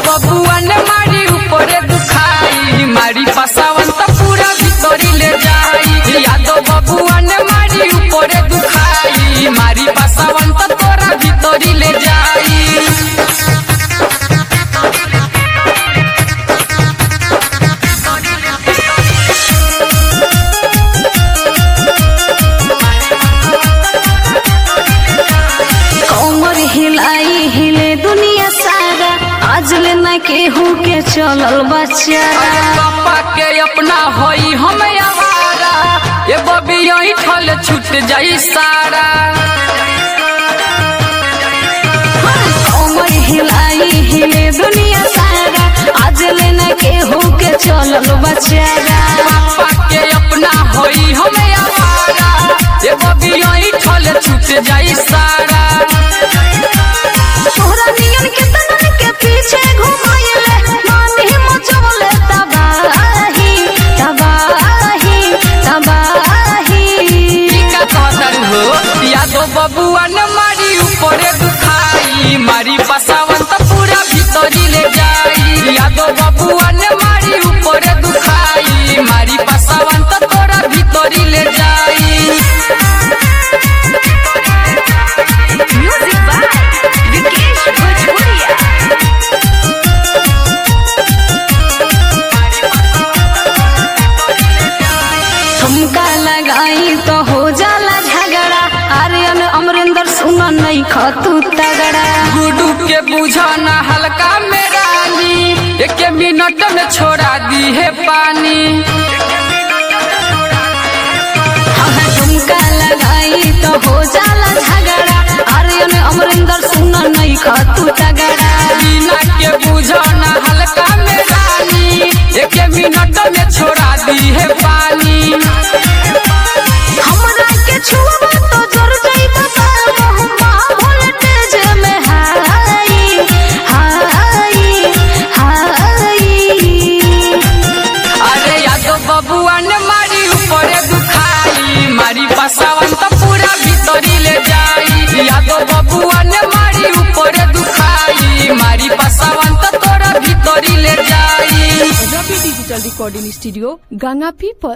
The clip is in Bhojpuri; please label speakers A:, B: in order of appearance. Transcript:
A: बबुआ ने मारी ऊपरे दुखाई मारी पसावन तो पूरा भीतरी ले जाई यादव बबुआ ने मारी ऊपरे दुखाई मारी पसावन तो तोरा भीतरी ले जाई
B: कमर हिलाई हिले दुनिया सारा आज ले न केहू के चलल बचारा
A: पापा के अपना होई हम आवारा ये बबी यही ठल छूट जाई सारा
B: कमर हिलाई हिले दुनिया सारा आज ले न केहू के चलल बचारा
A: पापा के अपना होई हम आवारा ये बबी यही ठल छूट जाई सारा
B: तोहरा नियन के तनन के पीछे घुमाइले मानी मचवले तबाही तबाही तबाही
A: ई का कहतन हो यादव बबुआ ने मारी ऊपरे दुखाई मारी पसावन तो पूरा भीतरी ले जाई यादव बबुआ ने मारी ऊपरे दुखाई मारी पसावन तो तोरा भीतरी ले जाई
B: म्यूजिक बाय विकेश भोजपुरिया ठुमका लगाई तो हो जाला झगड़ा आर्यन अमरिंदर सुन नहीं खतू तगड़ा
A: गुडू के बुझाना हल्का में रानी एक मिनट में छोड़ा दी है पानी
B: हाँ ठुमका लगाई तो हो जाला झगड़ा आर्यन अमरिंदर सुन नहीं खतू तगड़ा
A: बिना के बुझाना हल्का में रानी एक मिनट में छोड़ा दी है पानी
B: हमरा के छुआ तो जर जाई बता बहुमा वोल्टेज में हाई हाई हाई
A: अरे यादव बबुआ ने मारी ऊपरे दुखाई मारी पसावन तो पूरा भीतरी ले जाई यादव बबुआ ने मारी ऊपरे दुखाई मारी पसावन तो तोरा भीतरी ले जाई
C: Ravi digital recording studio Ganga पीपल